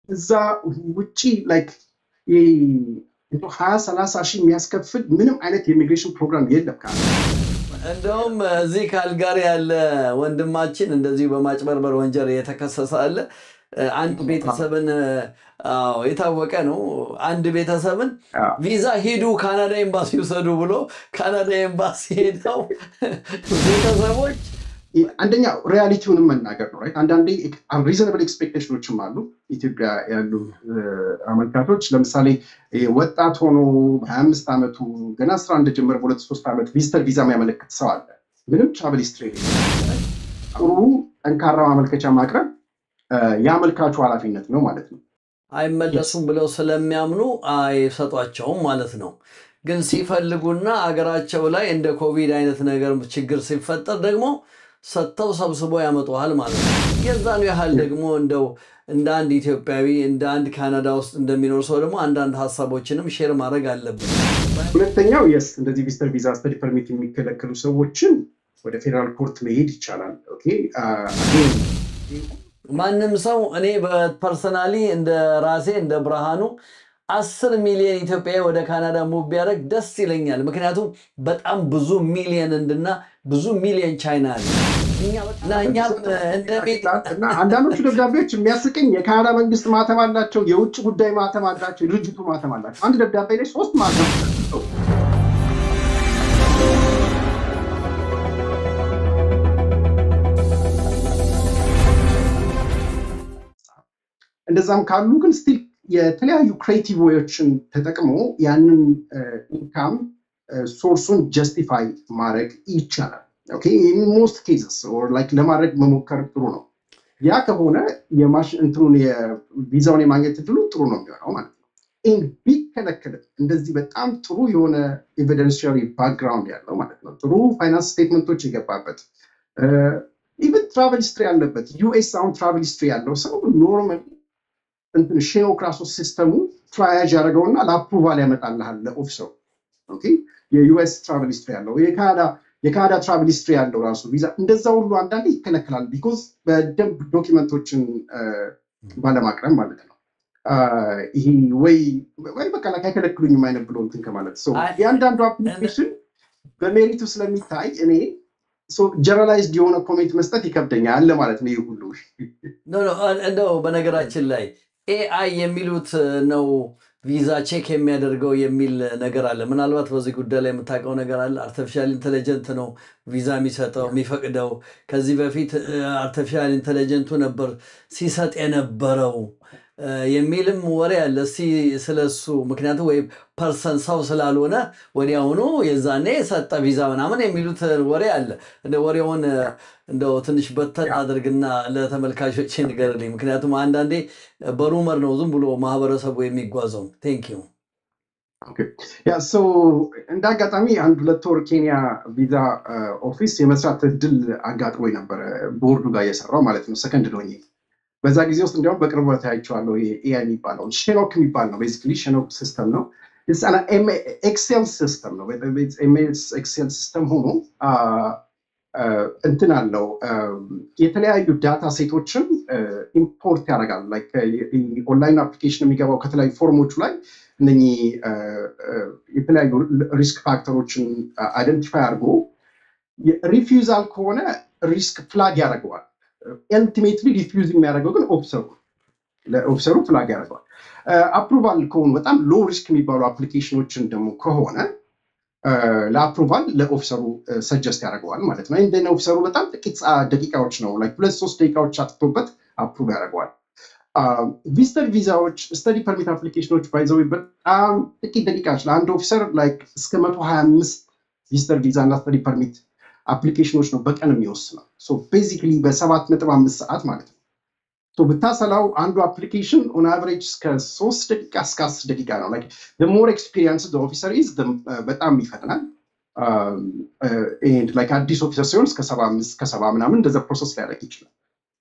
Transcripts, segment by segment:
እዛ ውጪ ላይክ ሀያ ሰላሳ ሺህ የሚያስከፍል ምንም አይነት የኢሚግሬሽን ፕሮግራም የለም ካናዳ። እንደውም እዚህ ካልጋሪ ያለ ወንድማችን እንደዚሁ በማጭበርበር ወንጀል የተከሰሰ አለ። አንድ ቤተሰብን አዎ፣ የታወቀ ነው። አንድ ቤተሰብን አዎ። ቪዛ ሂዱ ካናዳ ኤምባሲ ውሰዱ ብሎ ካናዳ ኤምባሲ ሄደው ቤተሰቦች አንደኛ ሪያሊቲውንም መናገር ነው። ራይት አንዳንዴ ሪዘናብል ኤክስፔክቴሽኖችም አሉ። ኢትዮጵያ ያሉ አመልካቾች ለምሳሌ ወጣት ሆኖ በሀያ አምስት ዓመቱ ገና ስራ እንደጀመረ በሁለት ሶስት ዓመት ቪዚተር ቪዛ የሚያመለክት ሰው አለ። ምንም ትራቨል ሂስትሪ ጥሩ ጠንካራ ማመልከቻ ማቅረብ የአመልካቹ ኃላፊነት ነው ማለት ነው። አይመለሱም ብለው ስለሚያምኑ አይሰጧቸውም ማለት ነው። ግን ሲፈልጉና አገራቸው ላይ እንደ ኮቪድ አይነት ነገር ችግር ሲፈጠር ደግሞ ሰጥተው ሰብስበው ያመጡሃል ማለት ነው። የዛኑ ያህል ደግሞ እንደው እንደ አንድ ኢትዮጵያዊ እንደ አንድ ካናዳ ውስጥ እንደሚኖር ሰው ደግሞ አንዳንድ ሀሳቦችንም ሼር ማድረግ አለብን። ሁለተኛው የስ እንደዚህ ቪዚተር ቪዛ ስተዲ ፐርሚት የሚከለከሉ ሰዎችን ወደ ፌዴራል ኮርት መሄድ ይቻላል። ኦኬ ማንም ሰው እኔ በፐርሰናሊ እንደ ራሴ እንደ ብርሃኑ አስር ሚሊዮን ኢትዮጵያዊ ወደ ካናዳ ሙቭ ቢያደርግ ደስ ይለኛል። ምክንያቱም በጣም ብዙ ሚሊዮን እንድና ብዙ ሚሊዮን ቻይና አለ እና እኛም እንደ ቤት እና አንዳንዶቹ ደብዳቤዎች የሚያስቀኝ የካናዳ መንግስት ማተም አላቸው፣ የውጭ ጉዳይ ማተም አላቸው፣ የድርጅቱ ማተም አላቸው። አንድ ደብዳቤ ላይ ሶስት ማተም አላቸው። እንደዛም ካሉ ግን ስቲል የተለያዩ ክሬቲቭ ዌዎችን ተጠቅሞ ያንን ኢንካም ሶርሱን ጀስቲፋይ ማድረግ ይቻላል። ሞስት ኬዝስ ለማድረግ መሞከር ጥሩ ነው። ያ ከሆነ እንትኑን የቪዛውን የማግኘት እድሉ ጥሩ ነው የሚሆነው ማለት ነው። ቢከለከልም እንደዚህ በጣም ጥሩ የሆነ ኤቪደንሽሪ ባክግራውንድ ያለው ማለት ነው፣ ጥሩ ፋይናንስ ስቴትመንቶች የገባበት ኢቨን ትራቨል ሂስትሪ ያለበት ዩኤስ አሁን ትራቨል ሂስትሪ ያለው ሰው ኖርማሊ እንትን ሼኖክራሶ ሲስተሙ ትራያጅ ያደረገውና ለአፕሩቫል ያመጣልሃል ለኦፊሰሩ። የዩኤስ ትራቨል ሂስትሪ ያለው የካናዳ የካናዳ ትራቨል ሂስትሪ ያለው ራሱ ቪዛ እንደዛ ሁሉ አንዳንዴ ይከለከላል። ቢኮዝ በደንብ ዶኪመንቶችን ባለማቅረብ ማለት ነው። ይሄ ወይ ወይ በቃ ላይ አይከለክሉኝም አይነት ብሎ እንትን ከማለት የአንዳንዱ አፕሊኬሽን በሜሪቱ ስለሚታይ እኔ ጀነራላይዝድ የሆነ ኮሜንት መስጠት ይከብደኛል ለማለት ነው። ይህ ሁሉ እንደው በነገራችን ላይ ኤአይ የሚሉት ነው ቪዛ ቼክ የሚያደርገው የሚል ነገር አለ። ምናልባት በዚህ ጉዳይ ላይ የምታውቀው ነገር አለ? አርቲፊሻል ኢንቴሊጀንት ነው ቪዛ የሚሰጠው የሚፈቅደው። ከዚህ በፊት አርቲፊሻል ኢንቴሊጀንቱ ነበር ሲሰጥ የነበረው የሚልም ወሬ አለ። እስኪ ስለሱ ምክንያቱም ወይ ፐርሰን ሰው ስላልሆነ ወዲያውኑ የዛኔ ሰጠ ቪዛ ምናምን የሚሉት ወሬ አለ። እንደ ወሬውን እንደው ትንሽ በተን አድርግና ለተመልካቾች ንገርልኝ። ምክንያቱም አንዳንዴ በሩመር ነው ዝም ብሎ ማህበረሰቡ የሚጓዘው። ቴንክ ዩ ያ ሰው እንደ አጋጣሚ አንድ ሁለት ወር ኬንያ ቪዛ ኦፊስ የመስራት እድል አጋጥሞ ነበረ ቦርዱ ጋር እየሰራው ማለት ነው ሰከንድ ዶኝ በዛ ጊዜ ውስጥ እንዲያውም በቅርቡ ታያቸዋለሁ። ኤአይ የሚባለው ሼኖክ የሚባል ነው። ቤዚካሊ ሼኖክ ሲስተም ነው። ኤክሴል ሲስተም ነው። ኤክሴል ሲስተም ሆኖ እንትን አለው የተለያዩ ዳታ ሴቶችን ኢምፖርት ያደርጋል። ኦንላይን አፕሊኬሽን የሚገባው ከተለያዩ ፎርሞቹ ላይ እነኚህ የተለያዩ ሪስክ ፋክተሮችን አይደንቲፋይ አድርጎ ሪፊውዛል ከሆነ ሪስክ ፍላግ ያደርገዋል። ኤልቲሜትሊ ሪፊውዝ የሚያደርገው ግን ኦፊሰሩ ለኦፊሰሩ ፍላግ ያደርገዋል። አፕሩቫል ከሆኑ በጣም ሎ ሪስክ የሚባሉ አፕሊኬሽኖችን ደግሞ ከሆነ ለአፕሩቫል ለኦፊሰሩ ሰጀስት ያደርገዋል ማለት ነው። ይህ ኦፊሰሩ በጣም ጥቂት ደቂቃዎች ነው ሁለት ሶስት ደቂቃዎች አጥቶበት አፕሩቭ ያደርገዋል። ቪዚተር ቪዛዎች፣ ስተዲ ፐርሚት አፕሊኬሽኖች ባይዘው በጣም ጥቂት ደቂቃዎች ለአንድ ኦፊሰር እስከ መቶ ሀያ አምስት ቪዚተር ቪዛ እና ስተዲ ፐርሚት አፕሊኬሽኖች ነው በቀን የሚወስነው። ቤዚክሊ በሰባት ነጥብ አምስት ሰዓት ማለት ነው። ብታሰላው አንዱ አፕሊኬሽን ኦን አቨሬጅ እስከ ሶስት ደቂቃ እስከ አስር ደቂቃ ነው። ሞር ኤክስፒሪየንስ ኦፊሰር ኢዝ በጣም ይፈጥናል። አዲስ ኦፊሰር ሲሆን እስከ ሰባ አምስት ከሰባ ምናምን እንደዛ ፕሮሰስ ሊያደርግ ይችላል።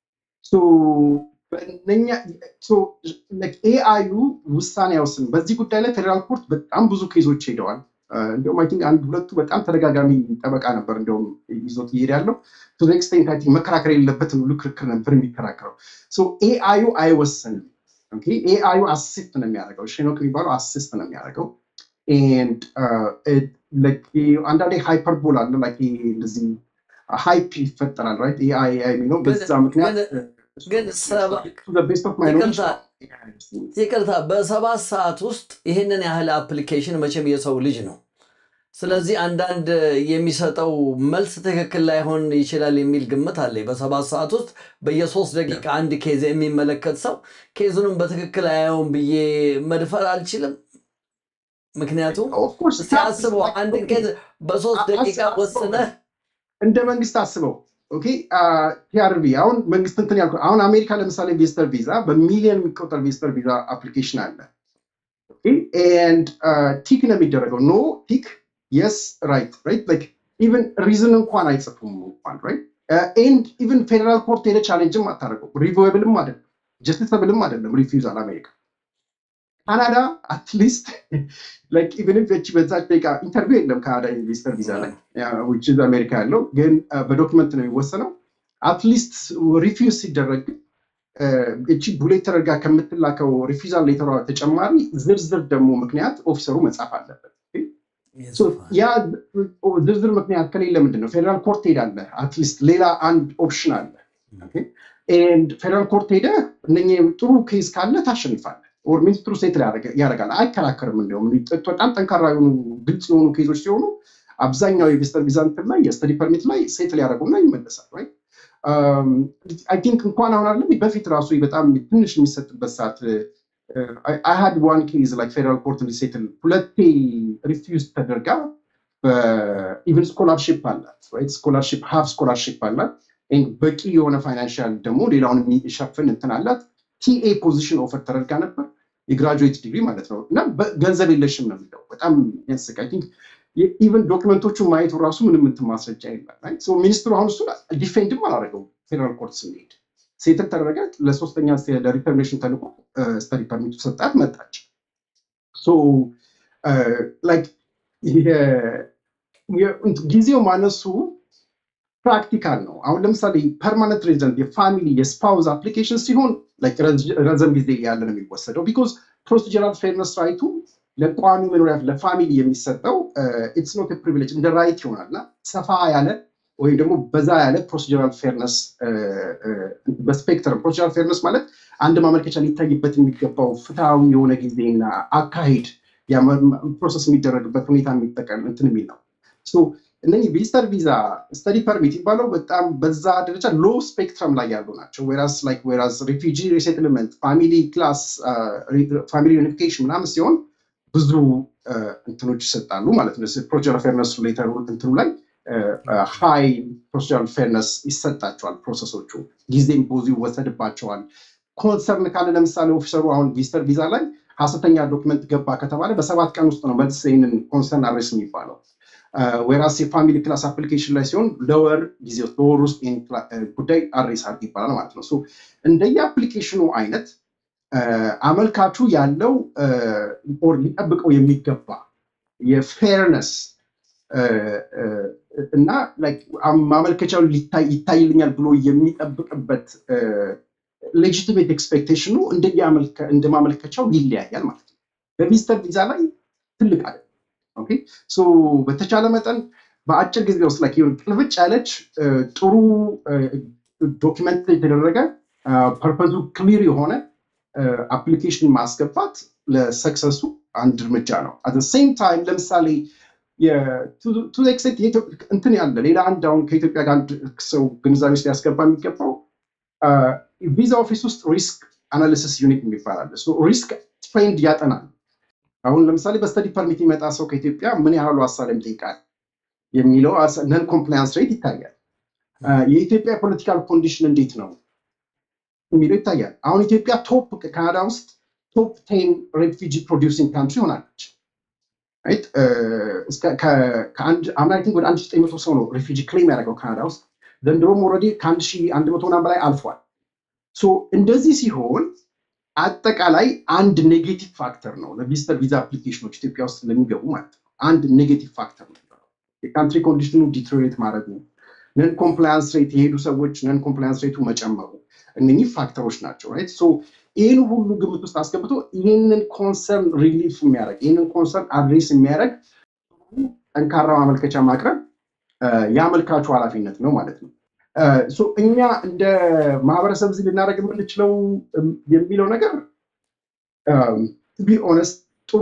ኤአዩ ውሳኔ አይወስንም። በዚህ ጉዳይ ላይ ፌዴራል ኮርት በጣም ብዙ ኬዞች ሄደዋል። እንዲሁም አይ ቲንክ አንድ ሁለቱ በጣም ተደጋጋሚ ጠበቃ ነበር እንዲሁም ይዞት እየሄድ ያለው ቱ ኤክስቴንት አይ ቲንክ መከራከር የሌለበትን ሁሉ ክርክር ነበር የሚከራከረው። ኤአዩ አይወስንም። ኤአዩ አሲስት ነው የሚያደርገው ሼኖክ የሚባለው አሲስት ነው የሚያደርገው ኤንድ አንዳንዴ ሃይፐርቦል አለ like ይሄ እንደዚህ ሃይፕ ይፈጠራል ራይት ኤአይ የሚለው ግን በዛ ምክንያት ግን ግን ሰባ to the best of my knowledge ይቅርታ ይቅርታ በሰባት ሰዓት ውስጥ ይህንን ያህል አፕሊኬሽን መቼም የሰው ልጅ ነው። ስለዚህ አንዳንድ የሚሰጠው መልስ ትክክል ላይሆን ይችላል የሚል ግምት አለኝ። በሰባት ሰዓት ውስጥ በየሶስት ደቂቃ አንድ ኬዝ የሚመለከት ሰው ኬዙንም በትክክል አያየውም ብዬ መድፈር አልችልም። ምክንያቱም of course እስቲ አስበው አንድን ኬዝ በሶስት ደቂቃ ወስነህ እንደ መንግስት አስበው ኦኬ ቲአርቪ አሁን መንግስት እንትን ያልኩ አሁን አሜሪካ ለምሳሌ ቪዚተር ቪዛ በሚሊዮን የሚቆጠር ቪዚተር ቪዛ አፕሊኬሽን አለ ኤንድ ቲክ ነው የሚደረገው ኖ ቲክ የስ ራይት ራይት ላይክ ኢቨን ሪዝን እንኳን አይጽፉም እንኳን ራይት ኤንድ ኢቨን ፌደራል ኮርት ሄደ ቻሌንጅም አታደርገው ሪቮብልም አይደለም ጀስቲሰብልም አይደለም ሪፊውዛል አሜሪካ ካናዳ አትሊስት ላይክ ኢቨን ኢፍ እቺ በዛች ደቂቃ ኢንተርቪው የለም ካናዳ ኢንቨስተር ቪዛ ላይ ውጭ አሜሪካ ያለው ግን በዶክመንት ነው የሚወሰነው አትሊስት ሪፊውዝ ሲደረግ እቺ ቡሌት ተደርጋ ከምትላከው ሪፊዛል ሌተሯ ተጨማሪ ዝርዝር ደግሞ ምክንያት ኦፊሰሩ መጻፍ አለበት So ያ ዝርዝር ምክንያት ከሌለ ምንድን ነው ፌደራል ኮርት ሄዳለ አትሊስት ሌላ አንድ ኦፕሽን አለ ኤንድ ፌደራል ኮርት ሄደ እነ ጥሩ ኬዝ ካለ ታሸንፋለ ኦር ሚኒስትሩ ሴትል ያደርጋል አይከራከርም እንዲሁም በጣም ጠንካራ የሆኑ ግልጽ የሆኑ ኬዞች ሲሆኑ አብዛኛው የቪስተር ቪዛ እንትን ላይ የስተዲ ፐርሚት ላይ ሴትል ያደረጉና ይመለሳል ራይት አይ ቲንክ እንኳን አሁን አለ በፊት ራሱ በጣም ትንሽ የሚሰጥበት ሰዓት አይ ሃድ ዋን ኬዝ ላይክ ፌደራል ኮርት ሴትል ሁለቴ ሪፊውዝ ተደርጋ ኢቨን ስኮላርሽፕ አላት ራይት ስኮላርሽፕ ሀፍ ስኮላርሽፕ አላት በቂ የሆነ ፋይናንሻል ደግሞ ሌላውን የሚሸፍን እንትን አላት ቲኤ ፖዚሽን ኦፈር ተደርጋ ነበር የግራጁዌት ዲግሪ ማለት ነው እና ገንዘብ የለሽም ነው የሚለው በጣም ያስቅ አይ ቲንክ ኢቨን ዶክመንቶቹ ማየቱ ራሱ ምንም እንትን ማስረጃ የለም ሚኒስትሩ አሁን እሱ ዲፌንድም አላደረገው ፌደራል ኮርት ስንሄድ ሴትል ተደረገ ለሶስተኛ ለሪተርኔሽን ተልቆ ስተዲ ፐርሚቱ ሰጣት መጣች ጊዜው ማነሱ ፕራክቲካል ነው አሁን ለምሳሌ ፐርማነንት ሬዚደንት የፋሚሊ የስፓውዝ አፕሊኬሽን ሲሆን ረዘም ጊዜ ያለ ነው የሚወሰደው ቢኮዝ ፕሮሲጀራል ፌርነስ ራይቱ ለቋሚ መኖሪያ ለፋሚሊ የሚሰጠው ኢትስ ኖት ፕሪቪሌጅ እንደ ራይት ይሆናል እና ሰፋ ያለ ወይም ደግሞ በዛ ያለ ፕሮሲጀራል ፌርነስ በስፔክትረም ፕሮሲጀራል ፌርነስ ማለት አንድ ማመልከቻ ሊታይበት የሚገባው ፍትሐዊ የሆነ ጊዜና አካሄድ ፕሮሰስ የሚደረግበት ሁኔታ የሚጠቀም እንትን የሚል ነው እነዚህ ቪዚተር ቪዛ ስተዲ ፐርሚት ይባለው በጣም በዛ ደረጃ ሎ ስፔክትረም ላይ ያሉ ናቸው ወራስ ላይክ ወራስ ሪፊጂ ሪሴትልመንት ፋሚሊ ክላስ ፋሚሊ ዩኒፊኬሽን ምናምን ሲሆን ብዙ እንትኖች ይሰጣሉ ማለት ነው ፕሮሲጀራል ፌርነስ ሌተሩ እንትኑ ላይ ሃይ ፕሮሲጀራል ፌርነስ ይሰጣቸዋል ፕሮሰሶቹ ጊዜም ብዙ ይወሰድባቸዋል ኮንሰርን ካለ ለምሳሌ ኦፊሰሩ አሁን ቪዚተር ቪዛ ላይ ሀሰተኛ ዶክመንት ገባ ከተባለ በሰባት ቀን ውስጥ ነው መልስ ይህንን ኮንሰርን አድሬስ የሚባለው ወይራስ የፋሚሊ ክላስ አፕሊኬሽን ላይ ሲሆን ለወር ጊዜ በወር ውስጥ ይህን ጉዳይ አድሬስ አድርግ ይባላል ማለት ነው እንደየ አፕሊኬሽኑ አይነት አመልካቹ ያለው ኦር ሊጠብቀው የሚገባ የፌርነስ እና ማመልከቻው ይታይልኛል ብሎ የሚጠብቅበት ሌጂቲሜት ኤክስፔክቴሽኑ እንደ ማመልከቻው ይለያያል ማለት ነው በቪዚተር ቪዛ ላይ ትልቅ አለ በተቻለ መጠን በአጭር ጊዜ ውስጥ ላይ ቅልብጭ ያለች ጥሩ ዶኪመንት የተደረገ ፐርፐዙ ክሊር የሆነ አፕሊኬሽን ማስገባት ለሰክሰሱ አንድ እርምጃ ነው አት ሴም ታይም ለምሳሌ ቱ ኤክስቴንት እንትን ያለ ሌላ አንድ አሁን ከኢትዮጵያ ጋር አንድ ሰው ግንዛቤ ውስጥ ሊያስገባ የሚገባው ቪዛ ኦፊስ ውስጥ ሪስክ አናሊሲስ ዩኒት የሚባል አለ ሪስክ ትሬንድ ያጠናል አሁን ለምሳሌ በስተዲ ፐርሚት የሚመጣ ሰው ከኢትዮጵያ ምን ያህሉ አሳለም ጠይቃል የሚለው ነን ኮምፕላያንስ ሬት ይታያል የኢትዮጵያ ፖለቲካል ኮንዲሽን እንዴት ነው የሚለው ይታያል አሁን ኢትዮጵያ ቶፕ ካናዳ ውስጥ ቶፕ ቴን ሬፊጂ ፕሮዲውሲንግ ካንትሪ ሆናለች አምና ቲንክ ወደ አንድ ዘጠኝ መቶ ሰው ነው ሪፊጂ ክሌም ያደረገው ካናዳ ውስጥ ዘንድሮም ወረዲ ከአንድ ሺህ አንድ መቶ ምናምን በላይ አልፏል እንደዚህ ሲሆን አጠቃላይ አንድ ኔጌቲቭ ፋክተር ነው ለቪዚተር ቪዛ አፕሊኬሽኖች ኢትዮጵያ ውስጥ ለሚገቡ ማለት ነው አንድ ኔጌቲቭ ፋክተር ነው የካንትሪ ኮንዲሽኑ ዲትሮሬት ማድረጉ ነን ኮምፕላያንስ ሬት የሄዱ ሰዎች ነን ኮምፕላያንስ ሬቱ መጨመሩ እነኚህ ፋክተሮች ናቸው ራይት ሶ ይህን ሁሉ ግምት ውስጥ አስገብቶ ይህንን ኮንሰርን ሪሊፍ የሚያደርግ ይህንን ኮንሰርን አድሬስ የሚያደርግ ጠንካራ ማመልከቻ ማቅረብ የአመልካቹ ኃላፊነት ነው ማለት ነው። እኛ እንደ ማህበረሰብ እዚህ ልናደርግ የምንችለው የሚለው ነገር ቢ ኦነስት ጥሩ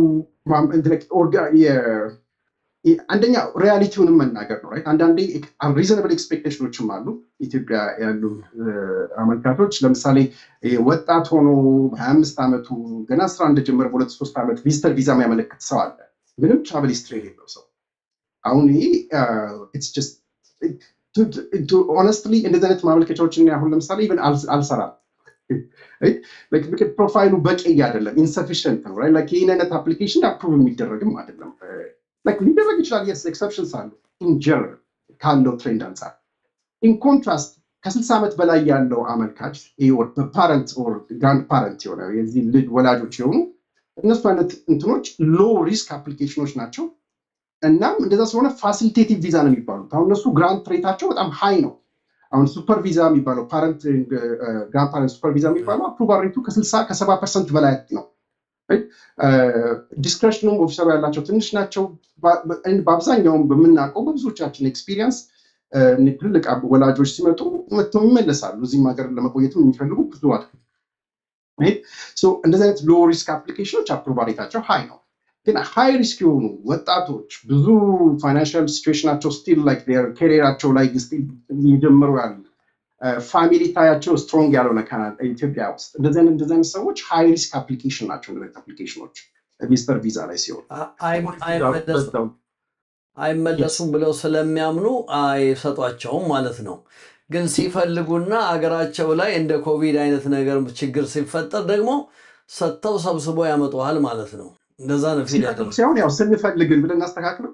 አንደኛ ሪያሊቲውንም መናገር ነው። አንዳንዴ ሪዘናብል ኤክስፔክቴሽኖችም አሉ። ኢትዮጵያ ያሉ አመልካቾች ለምሳሌ ወጣት ሆኖ በሀያ አምስት ዓመቱ ገና ስራ እንደጀመረ በሁለት ሶስት ዓመት ቪዚተር ቪዛ የሚያመለክት ሰው አለ። ምንም ትራቨል ሂስትሪ የሌለው ሰው አሁን ይሄ ኦነስትሊ እንደዚህ አይነት ማመልከቻዎችን አሁን ለምሳሌ ኢቨን አልሰራም። ፕሮፋይሉ በቂ አይደለም፣ ኢንሰፊሽንት ነው። ይህን አይነት አፕሊኬሽን አፕሩቭ የሚደረግም አይደለም። ሊደረግ ይችላል። የስ ኤክሰፕሽንስ አሉ። ኢንጀነራል ካለው ትሬንድ አንጻር ኢን ኮንትራስት ከስልሳ ዓመት በላይ ያለው አመልካች ፓረንት ግራንድ ፓረንት የሆነ የዚህ ልጅ ወላጆች የሆኑ እነሱ አይነት እንትኖች ሎ ሪስክ አፕሊኬሽኖች ናቸው። እናም እንደዛ ስለሆነ ፋሲሊቴቲቭ ቪዛ ነው የሚባሉት። አሁን እነሱ ግራንት ሬታቸው በጣም ሃይ ነው። አሁን ሱፐር ቪዛ የሚባለው ፓረንት ግራንድ ፓረንት ሱፐር ቪዛ የሚባለው አፕሩቫል ሬቱ ከስልሳ ከሰባ ፐርሰንት በላይ ነው። ዲስክሬሽኑም ኦፊሰሩ ያላቸው ትንሽ ናቸው። በአብዛኛውም በምናውቀው በብዙዎቻችን ኤክስፒሪየንስ ትልቅ ወላጆች ሲመጡ መጥተው ይመለሳሉ። እዚህም ሀገር ለመቆየትም የሚፈልጉ ብዙ አሉ። እንደዚህ አይነት ሎ ሪስክ አፕሊኬሽኖች አፕሩቫል ሬታቸው ሃይ ነው። ግን ሃይ ሪስክ የሆኑ ወጣቶች ብዙ ፋይናንሽል ሲቹዌሽናቸው ስቲል ላይክ ኬሪራቸው ላይ ስቲል እየጀመሩ ያሉ ፋሚሊ ታያቸው ስትሮንግ ያልሆነ ኢትዮጵያ ውስጥ እንደዚህ አይነት እንደዚህ አይነት ሰዎች ሃይ ሪስክ አፕሊኬሽን ናቸው። እንደዚህ አፕሊኬሽኖች ቪዚተር ቪዛ ላይ ሲሆን አይመለሱም ብለው ስለሚያምኑ አይሰጧቸውም ማለት ነው። ግን ሲፈልጉና አገራቸው ላይ እንደ ኮቪድ አይነት ነገር ችግር ሲፈጠር ደግሞ ሰጥተው ሰብስቦ ያመጡሃል ማለት ነው። እንደዛ ነው ፊል ያደረጉት። ሲሆን ያው ስንፈልግን ብለን እናስተካክለው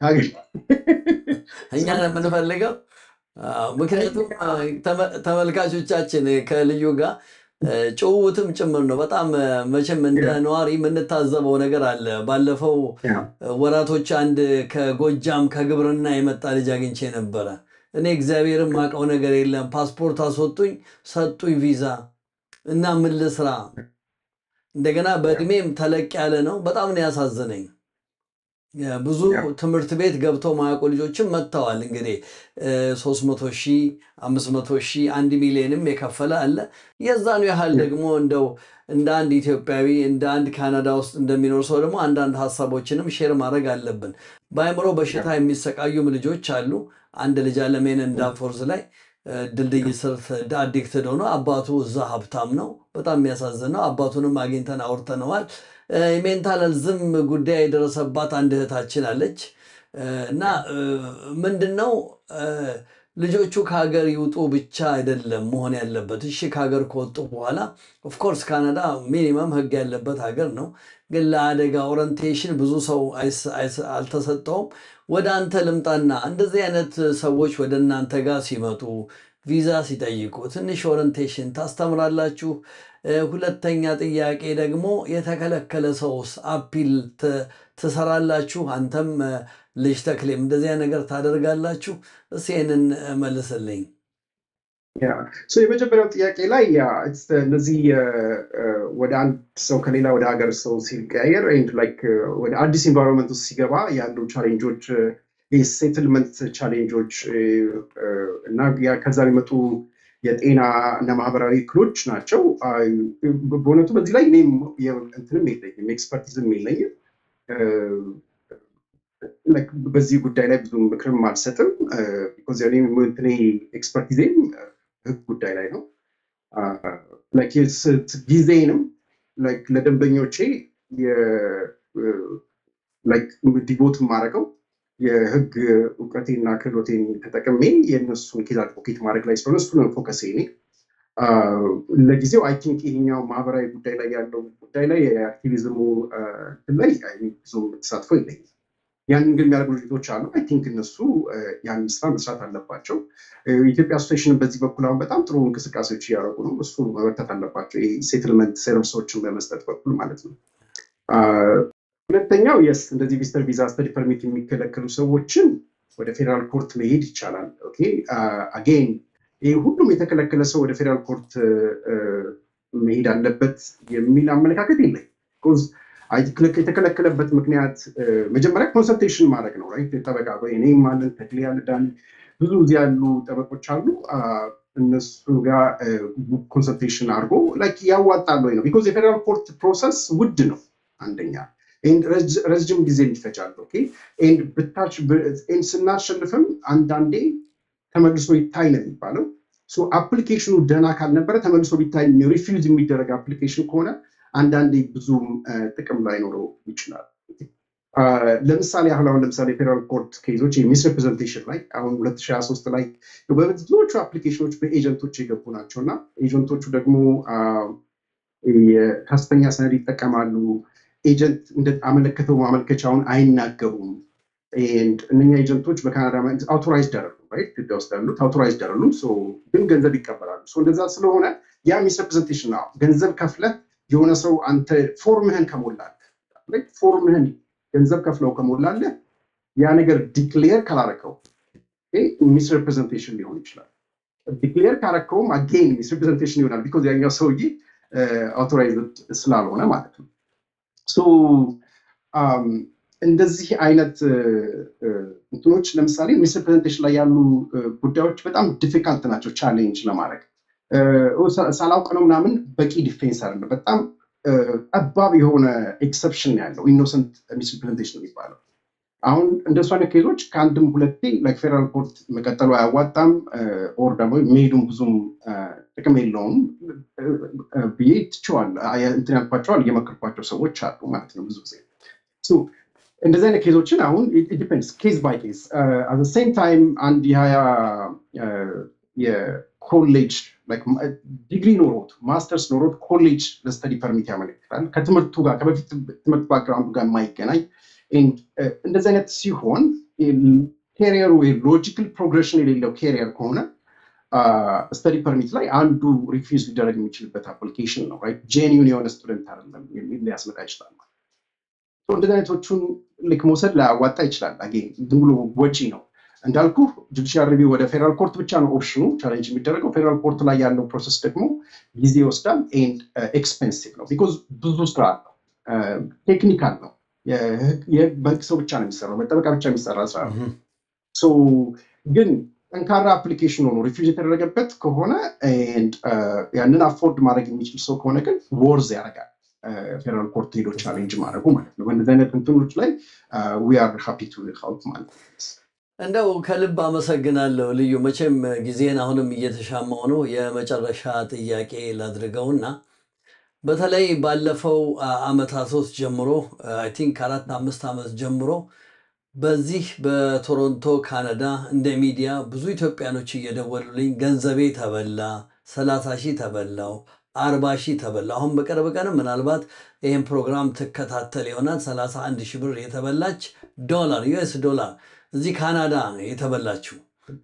እኛ ነው የምንፈልገው። ምክንያቱም ተመልካቾቻችን ከልዩ ጋር ጭውውትም ጭምር ነው። በጣም መቼም እንደ ነዋሪ የምንታዘበው ነገር አለ። ባለፈው ወራቶች አንድ ከጎጃም ከግብርና የመጣ ልጅ አግኝቼ ነበረ። እኔ እግዚአብሔርን ማውቀው ነገር የለም። ፓስፖርት አስወጡኝ፣ ሰጡኝ ቪዛ እና ምን ልስራ? እንደገና በእድሜም ተለቅ ያለ ነው። በጣም ነው ያሳዘነኝ። ብዙ ትምህርት ቤት ገብተው ማያውቁ ልጆችም መጥተዋል። እንግዲህ ሶስት መቶ ሺህ አምስት መቶ ሺህ አንድ ሚሊዮንም የከፈለ አለ። የዛኑ ያህል ደግሞ እንደው እንደ አንድ ኢትዮጵያዊ እንደ አንድ ካናዳ ውስጥ እንደሚኖር ሰው ደግሞ አንዳንድ ሀሳቦችንም ሼር ማድረግ አለብን። በአእምሮ በሽታ የሚሰቃዩም ልጆች አሉ። አንድ ልጅ አለሜን እንዳፎርዝ ላይ ድልድይ ስር አዲክትድ ሆኖ አባቱ እዛ ሀብታም ነው። በጣም የሚያሳዝን ነው። አባቱንም አግኝተን አውርተነዋል። የሜንታል ዝም ጉዳይ የደረሰባት አንድ እህታችን አለች እና ምንድን ነው ልጆቹ ከሀገር ይውጡ ብቻ አይደለም መሆን ያለበት። እሺ ከሀገር ከወጡ በኋላ ኦፍኮርስ ካናዳ ሚኒመም ሕግ ያለበት ሀገር ነው። ግን ለአደጋ ኦሪንቴሽን ብዙ ሰው አልተሰጠውም። ወደ አንተ ልምጣና እንደዚህ አይነት ሰዎች ወደ እናንተ ጋር ሲመጡ ቪዛ ሲጠይቁ ትንሽ ኦሪንቴሽን ታስተምራላችሁ? ሁለተኛ ጥያቄ ደግሞ የተከለከለ ሰውስ አፒል ትሰራላችሁ? አንተም ልጅ ተክሌም እንደዚያ ነገር ታደርጋላችሁ? እስኪ ይህንን መልስልኝ። የመጀመሪያው ጥያቄ ላይ እነዚህ ወደ አንድ ሰው ከሌላ ወደ ሀገር ሰው ሲቀያየር ወደ አዲስ ኢንቫይሮንመንት ውስጥ ሲገባ ያሉ ቻሌንጆች የሴትልመንት ቻሌንጆች እና ከዛ የሚመጡ የጤና እና ማህበራዊ እክሎች ናቸው። በእውነቱ በዚህ ላይ እኔም እንትንም የለኝም ኤክስፐርቲዝም የለኝም። በዚህ ጉዳይ ላይ ብዙ ምክርም አልሰጥም። እንትኔ ኤክስፐርቲዜም ህግ ጉዳይ ላይ ነው። ጊዜንም ለደንበኞቼ ዲቮት የማደርገው የህግ እውቀቴና ክህሎቴን ተጠቅሜ የእነሱን ኬዝ አድቮኬት ማድረግ ላይ ስለሆነ እሱ ነው ፎከስ ኔ ለጊዜው አይ ቲንክ ይሄኛው ማህበራዊ ጉዳይ ላይ ያለው ጉዳይ ላይ የአክቲቪዝሙ ላይ ብዙ ተሳትፎ የለኝም። ያንን ግን የሚያደርጉ ልጆች አሉ። አይ ቲንክ እነሱ ያንን ስራ መስራት አለባቸው። የኢትዮጵያ አሶሴሽንን በዚህ በኩል አሁን በጣም ጥሩ እንቅስቃሴዎች እያደረጉ ነው። እሱ መበርታት አለባቸው። ሴትልመንት ሰርቪሶችን በመስጠት በኩል ማለት ነው። ሁለተኛው የስ እንደዚህ ቪዚተር ቪዛ ስተዲ ፐርሚት የሚከለከሉ ሰዎችን ወደ ፌዴራል ኮርት መሄድ ይቻላል። ኦኬ አጌን ይህ ሁሉም የተከለከለ ሰው ወደ ፌዴራል ኮርት እ፣ መሄድ አለበት የሚል አመለካከት የለኝ። Because አይ ቲንክ የተከለከለበት ምክንያት እ፣ መጀመሪያ ኮንሰልቴሽን ማድረግ ነው። ራይት ጠበቃ ወይ እኔም ማለን ተክሌ ያለ ዳኒ ብዙ እዚህ ያሉ ጠበቆች አሉ። አ፣ እነሱ ጋር ኮንሰልቴሽን አድርጎ ላይክ ያዋጣል ወይ ነው። ቢኮዝ የፌዴራል ኮርት ፕሮሰስ ውድ ነው አንደኛ ኤንድ ረጅ- ረጅም ጊዜ ይፈጃል። ኦኬ ኤንድ ብታች ብ- ኤንድ ስናሸንፍም አንዳንዴ ተመልሶ ይታይ ነው የሚባለው። ሶ አፕሊኬሽኑ ደህና ካልነበረ ተመልሶ ቢታይ ሪፊውዝ የሚደረግ አፕሊኬሽን ከሆነ አንዳንዴ ብዙም አ፣ ጥቅም ላይኖረው ይችላል። አ፣ ለምሳሌ አሁን አሁን ለምሳሌ ፌዴራል ኮርት ኬዞች የሚስሪፕሬዘንቴሽን ላይ አሁን 2023 ላይ በብዙዎቹ አፕሊኬሽኖች በኤጀንቶች የገቡ ናቸው እና ኤጀንቶቹ ደግሞ አ፣ የከፍተኛ ሰነድ ይጠቀማሉ። ኤጀንት እንደአመለከተው ማመልከቻውን አይናገሩም። ኤንድ እነኛ ኤጀንቶች በካናዳ መንግስት አውቶራይዝድ አይደሉም። ራይት ኢትዮጵያ ውስጥ ያሉት አውቶራይዝድ አይደሉም። ሶ ግን ገንዘብ ይቀበላሉ። ሶ እንደዛ ስለሆነ ያ ሚስሪፕሬዘንቴሽን ነው። ገንዘብ ከፍለህ የሆነ ሰው አንተ ፎርምህን ከሞላለህ ራይት ፎርምህን ገንዘብ ከፍለው ከሞላለህ ያ ነገር ዲክሌር ካላረከው ሚስሪፕሬዘንቴሽን ሊሆን ይችላል። ዲክሌር ካረከውም አጌን ሚስሪፕሬዘንቴሽን ይሆናል። ቢኮዝ ያኛው ሰውዬ አውቶራይዝድ ስላልሆነ ማለት ነው። ሶ አም፣ እንደዚህ አይነት እ፣ እ፣ እንትኖች ለምሳሌ ሚስሪፕሬዘንቴሽን ላይ ያሉ እ፣ ጉዳዮች በጣም ዲፊካልት ናቸው ቻሌንጅ ለማድረግ እ፣ ሳ- ሳላውቅ ነው ምናምን በቂ ዲፌንስ አይደለም። በጣም እ፣ ጠባብ የሆነ ኤክሰፕሽን ያለው ኢኖሰንት ሚስሪፕሬዘንቴሽን የሚባለው አሁን እንደሱ አይነት ኬዞች ከአንድም ሁለቴ ላይክ ፌደራል ኮርት መቀጠሉ አያዋጣም ኦር ደግሞ መሄዱም ብዙም አ፣ ጥቅም የለውም እ፣ እ፣ ብዬ ትቼዋለሁ። አ፣ እንትን ያልኳቸዋል እየመከርኳቸው ሰዎች አሉ ማለት ነው ብዙ ጊዜ ሶ እንደዚህ አይነት ኬዞችን አሁን ዲፔንድስ ኬዝ ባይ ኬዝ አት ሴም ታይም አንድ የሀያ አ፣ የኮሌጅ ዲግሪ ኖሮት ማስተርስ ኖሮት ኮሌጅ ለስተዲ ፐርሚት ያመለክታል ከትምህርቱ ጋር ከበፊት ትምህርት ባክግራውንዱ ጋር የማይገናኝ ኤንድ እንደዚህ አይነት ሲሆን ኬሪየሩ ሎጂካል ፕሮግሬሽን የሌለው ኬሪየር ከሆነ ስተዲ ፐርሚት ላይ አንዱ ሪፊውዝ ሊደረግ የሚችልበት አፕሊኬሽን ነው። ጄኒዩን የሆነ ስቱደንት አይደለም የሚል ሊያስመጣ ይችላል። So እንደዚህ አይነቶቹን ልክ መውሰድ ላያዋጣ ይችላል። አጌን ዝም ብሎ ወጪ ነው እንዳልኩ ጁዲሻል ሪቪው ወደ ፌዴራል ኮርት ብቻ ነው ኦፕሽኑ ቻሌንጅ የሚደረገው። ፌዴራል ኮርት ላይ ያለው ፕሮሰስ ደግሞ ጊዜ ይወስዳል ኤንድ ኤክስፔንሲቭ ነው። ቢኮዝ ብዙ ስራ አለው፣ ቴክኒካል ነው። የህግ የህግ- በህግ ሰው ብቻ ነው የሚሰራው፣ በጠበቃ ብቻ የሚሰራ ስራ ነው። እህም። ሶ ግን ጠንካራ አፕሊኬሽን ሆኖ ሪፊውዝ የተደረገበት ከሆነ and, uh, ያንን አፎርድ ማድረግ የሚችል ሰው ከሆነ ግን ወርዝ ያደርጋል ፌደራል ኮርት ሄዶ ቻሌንጅ ማድረጉ ማለት ነው። በእንደዚህ አይነት እንትኖች ላይ ዊ አር ሃፒ ቱ ሄልፕ ማለት ነው። እንደው ከልብ አመሰግናለሁ ልዩ። መቼም ጊዜን አሁንም እየተሻማው ነው። የመጨረሻ ጥያቄ ላድርገውና በተለይ ባለፈው አ- ዓመታት ውስጥ ጀምሮ አይ ቲንክ ከአራት አምስት ዓመት ጀምሮ በዚህ በቶሮንቶ ካናዳ እንደ ሚዲያ ብዙ ኢትዮጵያኖች እየደወሉልኝ ገንዘቤ ተበላ፣ ሰላሳ ሺህ ተበላው፣ አርባ ሺህ ተበላ። አሁን በቅርብ ቀንም ምናልባት ይህን ፕሮግራም ትከታተል ይሆናል ሰላሳ አንድ ሺህ ብር የተበላች ዶላር ዩኤስ ዶላር እዚህ ካናዳ ነው የተበላችው።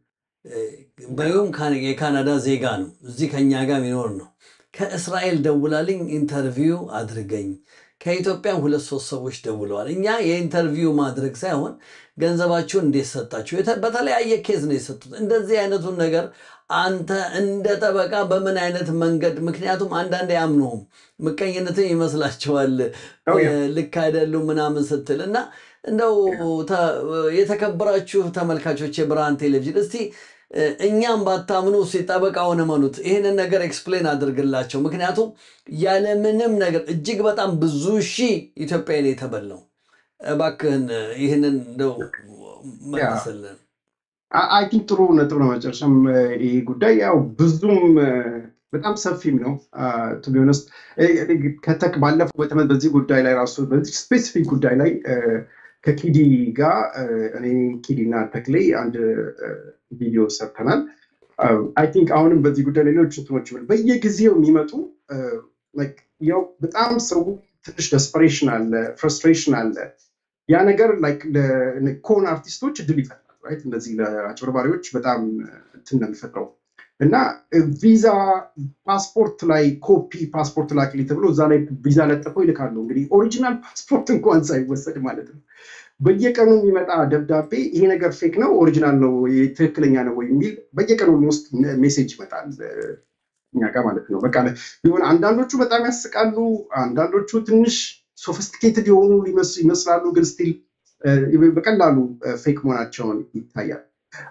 በይሁም የካናዳ ዜጋ ነው፣ እዚህ ከኛ ጋር የሚኖር ነው። ከእስራኤል ደውላልኝ ኢንተርቪው አድርገኝ። ከኢትዮጵያ ሁለት ሶስት ሰዎች ደውለዋል። እኛ የኢንተርቪው ማድረግ ሳይሆን ገንዘባችሁን እንዴት ሰጣችሁ፣ የተ- በተለያየ ኬዝ ነው የሰጡት። እንደዚህ አይነቱን ነገር አንተ እንደ ጠበቃ በምን አይነት መንገድ ምክንያቱም አንዳንድ አያምኑም፣ ምቀኝነትን ይመስላቸዋል Oh, yeah. እ፣ ልክ አይደሉም ምናምን ስትል እና እንደው ተ- የተከበራችሁ ተመልካቾች የብርሃን ቴሌቪዥን እስቲ እ፣ እኛም ባታምኑ እስቲ ጠበቃውን እመኑት። ይህንን ነገር ኤክስፕሌን አድርግላቸው። ምክንያቱም ያለምንም ነገር እጅግ በጣም ብዙ ሺህ ኢትዮጵያዊ ነው የተበላው። እባክህን እ፣ ይህንን እንደው መልስልን። አይ ቲንክ ጥሩ ነጥብ ነው። መጨረሻም እ፣ ይህ ጉዳይ ያው ብዙም እ፣ በጣም ሰፊም ነው ቱ ቢ ኦነስት ከተክ ባለፈው በተመ- በዚህ ጉዳይ ላይ ራሱ በዚህ ስፔሲፊክ ጉዳይ ላይ እ፣ ከኪዲ ጋር እ፣ እኔ ኪዲ እና ተክሌ አንድ እ፣ ቪዲዮ ሰርተናል። አይ ቲንክ አሁንም በዚህ ጉዳይ ላይ ሌሎች እንትኖች በየጊዜው የሚመጡ እ፣ like ያው በጣም ሰው ትንሽ ደስፐሬሽን አለ፣ ፍረስትሬሽን አለ። ያ ነገር like ለኮን አርቲስቶች እድል ይፈጥራል። right? እንደዚህ ለአጭበርባሪዎች በጣም እንትን ነው የሚፈጥረው እና ቪዛ ፓስፖርት ላይ ኮፒ ፓስፖርት ላክሊ ተብሎ እዛ ላይ ቪዛ ለጥፈው ይልካሉ። እንግዲህ ኦሪጂናል ፓስፖርት እንኳን ሳይወሰድ ማለት ነው። በየቀኑ የሚመጣ ደብዳቤ ይሄ ነገር ፌክ ነው ኦሪጂናል ነው ትክክለኛ ነው ወይ የሚል በየቀኑ ውስጥ ሜሴጅ ይመጣል እኛ ጋር ማለት ነው። በቃ ቢሆን አንዳንዶቹ በጣም ያስቃሉ፣ አንዳንዶቹ ትንሽ ሶፊስቲኬትድ የሆኑ ይመስላሉ፣ ግን ስቲል በቀላሉ ፌክ መሆናቸውን ይታያል።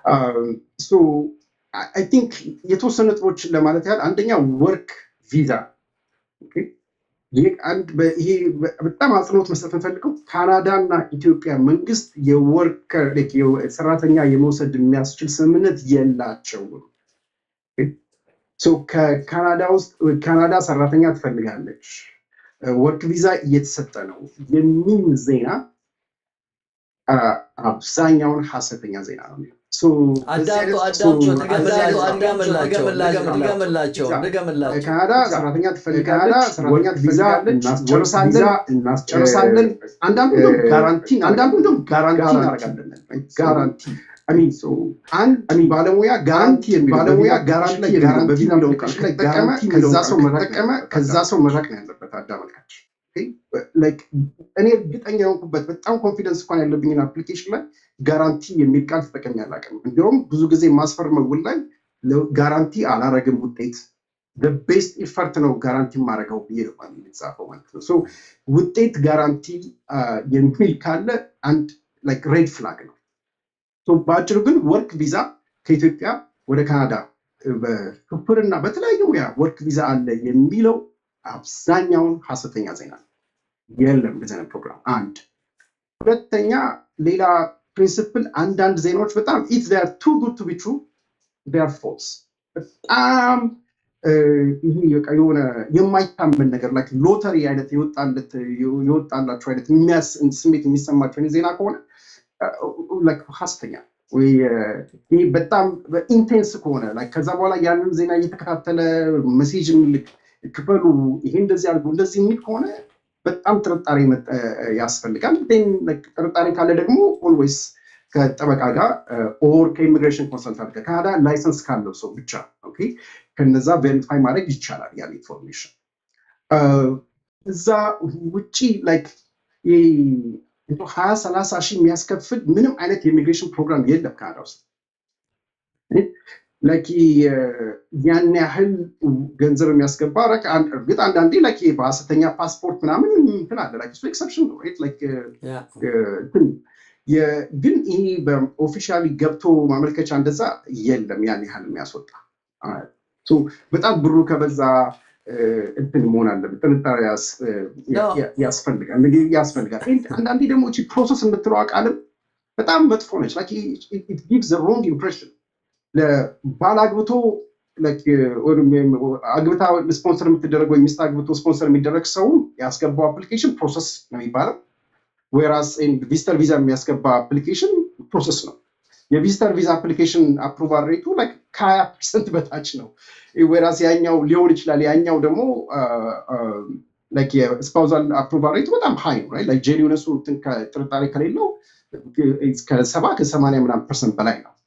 አይ ቲንክ የተወሰኑ ነጥቦችን ለማለት ያህል አንደኛ ወርክ ቪዛ ይሄ በጣም አጽንኦት መስጠት እንፈልገው ካናዳ እና ኢትዮጵያ መንግስት የወርከር ሰራተኛ የመውሰድ የሚያስችል ስምምነት የላቸውም። ከካናዳ ውስጥ ካናዳ ሰራተኛ ትፈልጋለች፣ ወርክ ቪዛ እየተሰጠ ነው የሚል ዜና አብዛኛውን ሀሰተኛ ዜና ነው። አዳምጡ አዳምጡ፣ ድገምላቸው ድገምላቸው። ካናዳ ሰራተኛ ትፈልጋለች፣ ሰራተኛ ትፈልጋለች፣ እናስጨርሳለን። አንዳንዱ እንደውም ጋራንቲ አንዳንዱ እንደውም ጋራንቲ እናደርጋለን። ጋራንቲ አንድ ባለሙያ ጋራንቲ ባለሙያ ጋራንቲ ጋራንቲ የሚለው ቃል ከተጠቀመ ከዛ ሰው መጠቀመ ከዛ ሰው መራቅ ነው ያለበት አዳመልካች እኔ እርግጠኛ የሆንኩበት በጣም ኮንፊደንስ እንኳን ያለብኝን አፕሊኬሽን ላይ ጋራንቲ የሚል ቃል ተጠቅሜ አላውቅም። እንዲሁም ብዙ ጊዜ ማስፈርመው ውል ላይ ጋራንቲ አላረግም ውጤት ቤስት ኢፈርት ነው ጋራንቲ የማደርገው ብዬ ነው የተጻፈው ማለት ነው። ውጤት ጋራንቲ የሚል ካለ አንድ ሬድ ፍላግ ነው። በአጭሩ ግን ወርክ ቪዛ ከኢትዮጵያ ወደ ካናዳ በሹፍርና በተለያዩ ሙያ ወርክ ቪዛ አለ የሚለው አብዛኛውን ሀሰተኛ ዜና ነው። የለም እንደዚህ አይነት ፕሮግራም። አንድ ሁለተኛ፣ ሌላ ፕሪንስፕል አንዳንድ ዜናዎች በጣም ኢት ር ቱ ጉድ ቱ ቢ ትሩ ር ፎልስ በጣም ይሄ በቃ የሆነ የማይታመን ነገር ላይ ሎተሪ አይነት የወጣላቸው አይነት ስሜት የሚሰማቸው አይነት ዜና ከሆነ ሀሰተኛ ወይ ይህ በጣም ኢንቴንስ ከሆነ ከዛ በኋላ ያንን ዜና እየተከታተለ መሴጅ ክፈሉ፣ ይሄ እንደዚህ አድርጉ እንደዚህ የሚል ከሆነ በጣም ጥርጣሬ ያስፈልጋል። ጥርጣሬ ካለ ደግሞ ኦልዌይስ ከጠበቃ ጋር ኦር ከኢሚግሬሽን ኮንሰልታንት ጋር ካናዳ ላይሰንስ ካለው ሰው ብቻ ከነዛ ቬሪፋይ ማድረግ ይቻላል ያን ኢንፎርሜሽን። እዛ ውጭ ላይክ ሀያ ሰላሳ ሺህ የሚያስከፍል ምንም አይነት የኢሚግሬሽን ፕሮግራም የለም ካናዳ ውስጥ ላይክ ያን ያህል ገንዘብ የሚያስገባ እርግጥ አንዳንዴ ላይክ በሀሰተኛ ፓስፖርት ምናምን እንትን አለ ላይክ እሱ ኤክሰፕሽን ነው ላይክ ግን ይሄ በኦፊሻሊ ገብቶ ማመልከቻ እንደዛ የለም ያን ያህል የሚያስወጣ በጣም ብሩ ከበዛ እንትን መሆን አለበት ጥንጣሬ ያስፈልጋል ያስፈልጋል አንዳንዴ ደግሞ እቺ ፕሮሰስ የምትለው ቃልም በጣም መጥፎ ነች ጊቭስ ሮንግ ኢምፕሬሽን ለባል አግብቶ አግብታ ስፖንሰር የምትደረግ ወይ ሚስት አግብቶ ስፖንሰር የሚደረግ ሰው ያስገባው አፕሊኬሽን ፕሮሰስ ነው የሚባለው። ወይራስ ቪዚተር ቪዛ የሚያስገባ አፕሊኬሽን ፕሮሰስ ነው። የቪዚተር ቪዛ አፕሊኬሽን አፕሩቫል ሬቱ ከሀያ ፐርሰንት በታች ነው። ወይራስ ያኛው ሊሆን ይችላል። ያኛው ደግሞ የስፓውዛል አፕሩቫል ሬቱ በጣም ሀይ ነው። ጄኒውነሱ ጥርጣሬ ከሌለው ከሰባ ከሰማንያ ምናምን ፐርሰንት በላይ ነው።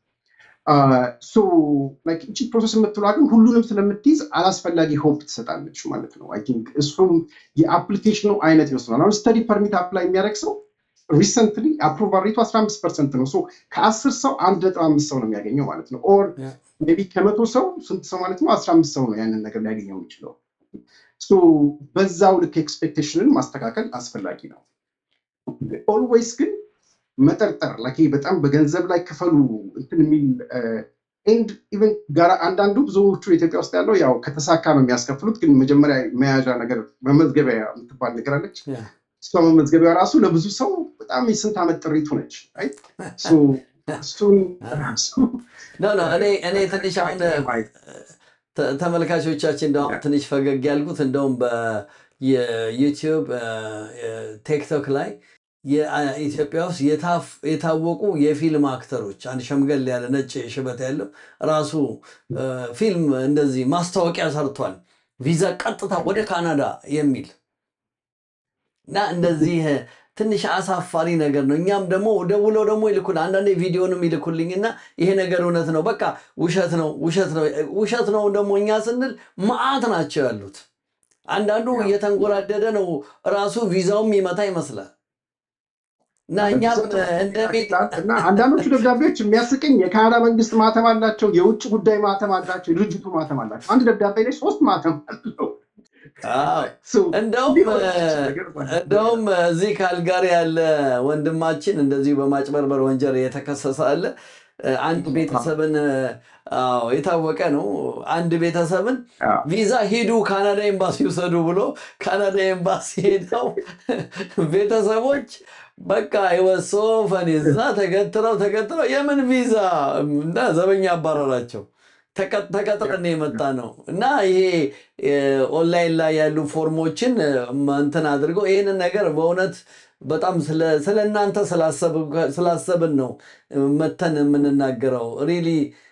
እቺ ፕሮሰስ የምትሏ ግን ሁሉንም ስለምትይዝ አላስፈላጊ ሆፕ ትሰጣለች ማለት ነው። አይ ቲንክ እሱም የአፕሊኬሽኑ አይነት ይወስናል። አሁን ስተዲ ፐርሚት አፕላይ የሚያደርግ ሰው ሪሰንትሊ አፕሩቫል ሬቱ 15 ፐርሰንት ነው። ከአስር ሰው አንድ ነጥብ አምስት ሰው ነው የሚያገኘው ማለት ነው። ኦር ሜይ ቢ ከመቶ ሰው ስንት ሰው ማለት ነው? 15 ሰው ነው ያንን ነገር ሊያገኘው የሚችለው። በዛው ልክ ኤክስፔክቴሽንን ማስተካከል አስፈላጊ ነው። ኦልዌይስ ግን መጠርጠር ላኪ በጣም በገንዘብ ላይ ክፈሉ እንትን የሚል ኤንድ ኢቨን ጋር አንዳንዱ ብዙዎቹ ኢትዮጵያ ውስጥ ያለው ያው ከተሳካ ነው የሚያስከፍሉት። ግን መጀመሪያ መያዣ ነገር መመዝገቢያ የምትባል ነገር አለች። እሷ መመዝገቢያ ራሱ ለብዙ ሰው በጣም የስንት ዓመት ጥሪቱ ነች። እሱን እኔ ትንሽ አሁን ተመልካቾቻችን እንደውም ትንሽ ፈገግ ያልኩት እንደውም በዩቲዩብ ቲክቶክ ላይ የኢትዮጵያ ውስጥ የታወቁ የፊልም አክተሮች አንድ ሸምገል ያለ ነጭ ሽበት ያለው ራሱ ፊልም እንደዚህ ማስታወቂያ ሰርቷል። ቪዛ ቀጥታ ወደ ካናዳ የሚል እና እንደዚህ ትንሽ አሳፋሪ ነገር ነው። እኛም ደግሞ ደውለው ደግሞ ይልኩል አንዳንዴ ቪዲዮንም ይልኩልኝና ይሄ ነገር እውነት ነው፣ በቃ ውሸት ነው ውሸት ነው ውሸት ነው ደግሞ እኛ ስንል መዓት ናቸው ያሉት። አንዳንዱ እየተንጎራደደ ነው ራሱ ቪዛውም ይመታ ይመስላል። እና እኛም እንደ ሚዲያ እና አንዳንዶቹ ደብዳቤዎች የሚያስቀኝ የካናዳ መንግስት ማተም አላቸው፣ የውጭ ጉዳይ ማተም አላቸው፣ የድርጅቱ ማተም አላቸው። አንድ ደብዳቤ ላይ ሶስት ማተም አለው። አዎ So, እንደውም እንዲህ ሆነ ነገር ማለት ነው። እንደውም እዚህ ካልጋሪ ያለ ወንድማችን እንደዚሁ በማጭበርበር ወንጀል የተከሰሰ አለ። አንድ ቤተሰብን አዎ የታወቀ ነው። አንድ ቤተሰብን አዎ። ቪዛ ሂዱ ካናዳ ኤምባሲ ውሰዱ ብሎ ካናዳ ኤምባሲ ሄደው ቤተሰቦች በቃ የወሶ ፈን እዛ ተገትረው ተገትረው የምን ቪዛ እና ዘበኛ አባረራቸው። ተቀ- ተቀጥረን የመጣ ነው እና ይሄ ኦንላይን ላይ ያሉ ፎርሞችን እንትን አድርገው ይህንን ነገር በእውነት በጣም ስለ- ስለ እናንተ ስላሰብ- ስላሰብን ነው መተን የምንናገረው። ሪሊ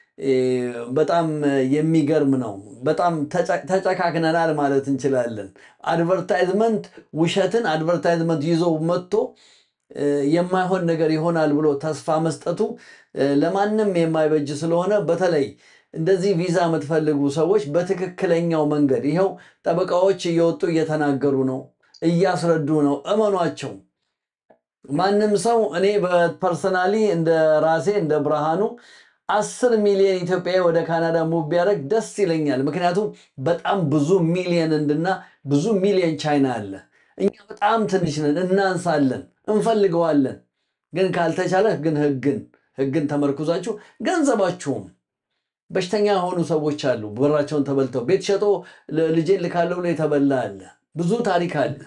በጣም የሚገርም ነው። በጣም ተጨ- ተጨካክነናል ማለት እንችላለን። አድቨርታይዝመንት ውሸትን አድቨርታይዝመንት ይዞ መጥቶ እ፣ የማይሆን ነገር ይሆናል ብሎ ተስፋ መስጠቱ እ፣ ለማንም የማይበጅ ስለሆነ በተለይ እንደዚህ ቪዛ የምትፈልጉ ሰዎች በትክክለኛው መንገድ ይኸው ጠበቃዎች እየወጡ እየተናገሩ ነው፣ እያስረዱ ነው። እመኗቸው። ማንም ሰው እኔ በፐርሰናሊ እንደ ራሴ እንደ ብርሃኑ አስር ሚሊዮን ኢትዮጵያዊ ወደ ካናዳ ሙቭ ቢያደርግ ደስ ይለኛል። ምክንያቱም በጣም ብዙ ሚሊዮን እንድና ብዙ ሚሊዮን ቻይና አለ። እኛ በጣም ትንሽ ነን፣ እናንሳለን፣ እንፈልገዋለን። ግን ካልተቻለ ግን ህግን ህግን ተመርኩዛችሁ ገንዘባችሁም በሽተኛ የሆኑ ሰዎች አሉ። ብራቸውን ተበልተው ቤት ሸጦ ል- ልጄን ልካለሁ ብሎ የተበላ አለ። ብዙ ታሪክ አለ።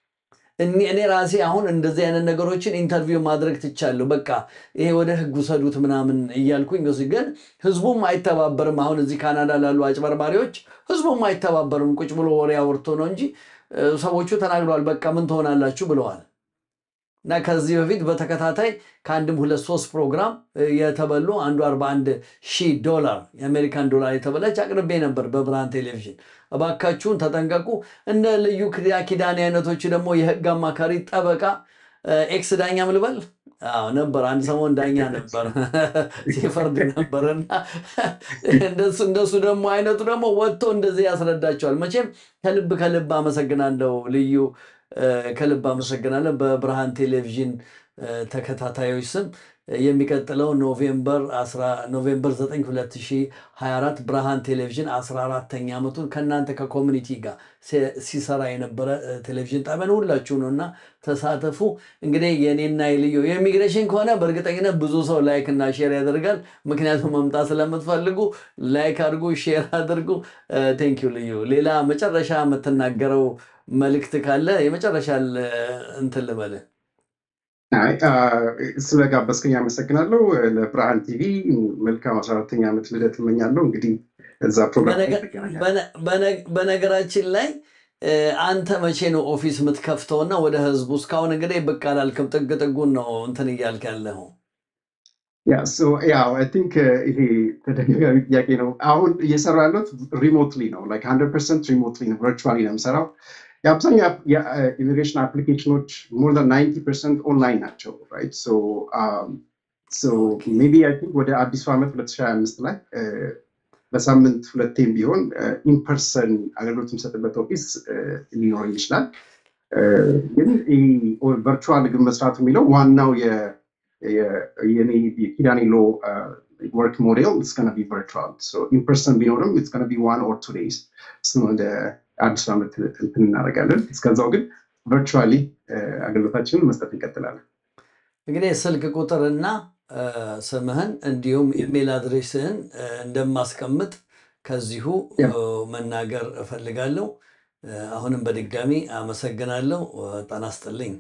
እኔ እኔ ራሴ አሁን እንደዚህ አይነት ነገሮችን ኢንተርቪው ማድረግ ትቻለሁ። በቃ ይሄ ወደ ህግ ውሰዱት ምናምን እያልኩኝ እሱ ግን ህዝቡም አይተባበርም። አሁን እዚህ ካናዳ ላሉ አጭበርባሪዎች ህዝቡም አይተባበርም። ቁጭ ብሎ ወሬ አውርቶ ነው እንጂ እ፣ ሰዎቹ ተናግረዋል። በቃ ምን ትሆናላችሁ ብለዋል። እና ከዚህ በፊት በተከታታይ ከአንድም ሁለት ሶስት ፕሮግራም እ፣ የተበሉ አንዱ 41 ሺህ ዶላር የአሜሪካን ዶላር የተበላች አቅርቤ ነበር በብርሃን ቴሌቪዥን። እባካችሁን ተጠንቀቁ። እንደ ልዩ ክዳ- ኪዳኔ አይነቶች ደግሞ የህግ አማካሪ ጠበቃ እ፣ ኤክስ ዳኛም ልበል አዎ ነበር። አንድ ሰሞን ዳኛ ነበር ሲፈርድ ነበር እና እንደሱ እንደሱ ደግሞ አይነቱ ደግሞ ወጥቶ እንደዚህ ያስረዳቸዋል። መቼም ከልብ ከልብ አመሰግናለሁ ልዩ እ፣ ከልብ አመሰግናለሁ በብርሃን ቴሌቪዥን እ፣ ተከታታዮች ስም የሚቀጥለው ኖቬምበር 10 ኖቬምበር 9 2024 ብርሃን ቴሌቪዥን 14ተኛ ዓመቱን ከእናንተ ከኮሚኒቲ ጋር ሲ- ሲሰራ የነበረ እ፣ ቴሌቪዥን ጣቢያን ሁላችሁ ነው እና ተሳተፉ። እንግዲህ የኔና የልዩ የኢሚግሬሽን ከሆነ በእርግጠኝነት ብዙ ሰው ላይክ እና ሼር ያደርጋል። ምክንያቱም መምጣት ስለምትፈልጉ ላይክ አድርጉ፣ ሼር አድርጉ። ቴንኪዩ ልዩ። ሌላ መጨረሻ የምትናገረው መልእክት ካለ የመጨረሻ ል- እንትን ልበልህ። አይ፣ አ፣ ስለጋበዝከኝ አመሰግናለሁ። ለብርሃን ቲቪ መልካም አስራ አራተኛ ዓመት ልደት እመኛለሁ። እንግዲህ እዛ ፕሮግራም ላይ በነገ- እንገናኛለን። በነ- በነ- በነገራችን ላይ እ፣ አንተ መቼ ነው ኦፊስ የምትከፍተውና ወደ ህዝቡ? እስካሁን እንግዲህ ብቅ አላልክም። ጥግ ጥጉን ነው እንትን እያልክ ያለኸው። ያ ሶ ያው አይ ቲንክ ይሄ ተደጋጋሚ ጥያቄ ነው። አሁን እየሰራ ያለሁት ሪሞትሊ ነው ላይክ ሀንድረድ ፐርሰንት ሪሞትሊ ነው፣ ቨርቹዋሊ ነው የምሰራው። የአብዛኛው የኢሚግሬሽን አፕሊኬሽኖች ሞር ዛን ናይንቲ ፐርሰንት ኦንላይን ናቸው ራይት ሶ ሶ ሜቢ አይ ቲንክ ወደ አዲሱ ዓመት 2025 ላይ እ፣ በሳምንት ሁለቴም ቢሆን ኢንፐርሰን አገልግሎት የምሰጥበት ኦፊስ እ፣ ሊኖረኝ ይችላል። እ፣ ግን ቨርቹዋል ግን መስራቱ የሚለው ዋናው የ- የ- የኔ የኪዳኔ ሎ ወርክ ሞዴል ኢትስ ገና ቢ ቨርቹዋል ኢንፐርሰን ቢኖርም ኢትስ ገና ቢ ዋን ኦር ቱ ዴይዝ እሱን ወደ አዲሱ ዓመት እንትን እናደርጋለን። እስከዛው ግን ቨርቹዋሊ አገልግሎታችንን መስጠት እንቀጥላለን። እንግዲህ ስልክ ቁጥርና እ፣ ስምህን እንዲሁም ኢሜል አድሬስህን እ፣ እንደማስቀምጥ ከዚሁ እ፣ ያ መናገር እፈልጋለሁ። እ፣ አሁንም በድጋሚ አመሰግናለሁ። እ፣ ጤና ይስጥልኝ።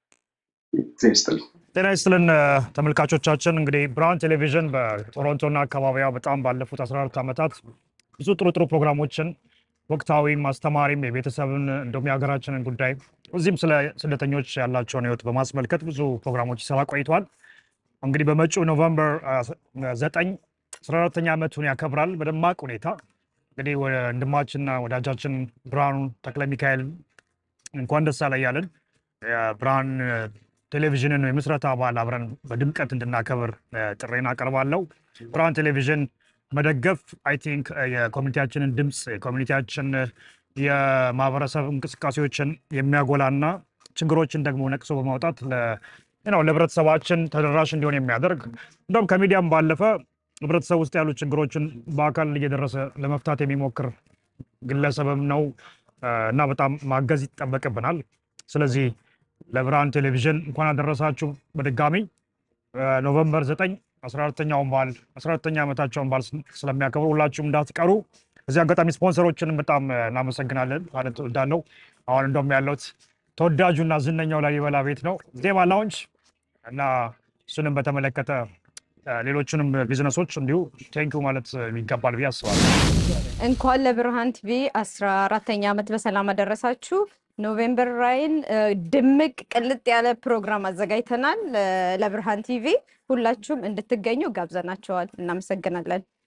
ዜር ይስጥልኝ። ጤና ይስጥልን እ፣ ተመልካቾቻችን። እንግዲህ ብርሃን ቴሌቪዥን በቶሮንቶና አካባቢዋ በጣም ባለፉት 14 ዓመታት ብዙ ጥሩ ጥሩ ፕሮግራሞችን ወቅታዊም አስተማሪም የቤተሰብን እንዲሁም የሀገራችንን ጉዳይ እዚህም ስለ ስደተኞች ያላቸውን ሕይወት በማስመልከት ብዙ ፕሮግራሞች ይሰራ ቆይቷል። እንግዲህ በመጪው ኖቨምበር አ፣ ዘጠኝ 14ተኛ ዓመቱን ያከብራል በደማቅ ሁኔታ። እንግዲህ ወንድማችንና ወዳጃችን ብርሃኑ ተክለ ሚካኤል እንኳን ደስ አለ እያልን የብርሃን እ፣ ቴሌቪዥንን የምስረታ በዓል አብረን በድምቀት እንድናከብር እ፣ ጥሬን አቀርባለሁ። ብርሃን ቴሌቪዥን መደገፍ አይ ቲንክ የኮሚኒቲያችንን ድምፅ የኮሚኒቲያችን እ፣ የማህበረሰብ እንቅስቃሴዎችን የሚያጎላና ችግሮችን ደግሞ ነቅሶ በማውጣት ለ- ነው ለህብረተሰባችን ተደራሽ እንዲሆን የሚያደርግ እንደውም ከሚዲያም ባለፈ ህብረተሰብ ውስጥ ያሉ ችግሮችን በአካል እየደረሰ ለመፍታት የሚሞክር ግለሰብም ነው እና በጣም ማገዝ ይጠበቅብናል። ስለዚህ ለብርሃን ቴሌቪዥን እንኳን አደረሳችሁ በድጋሚ ኖቨምበር 9 14ተኛውን በዓል 14ተኛ ዓመታቸውን በዓል ስለሚያከብሩ ሁላችሁም እንዳትቀሩ። እዚህ አጋጣሚ ስፖንሰሮችንም በጣም እናመሰግናለን ማለት እወዳለሁ። አሁን እንደውም ያለሁት ተወዳጁና ዝነኛው ላሊበላ ቤት ነው ዜማ ላውንጅ እና እሱንም በተመለከተ ሌሎችንም ቢዝነሶች እንዲሁ ቴንኪው ማለት ይገባል ብዬ አስባለሁ። እንኳን ለብርሃን ቲቪ አስራ አራተኛ ዓመት በሰላም አደረሳችሁ። ኖቬምበር ራይን ድምቅ ቅልጥ ያለ ፕሮግራም አዘጋጅተናል ለብርሃን ቲቪ። ሁላችሁም እንድትገኙ ጋብዘናቸዋል። እናመሰግናለን።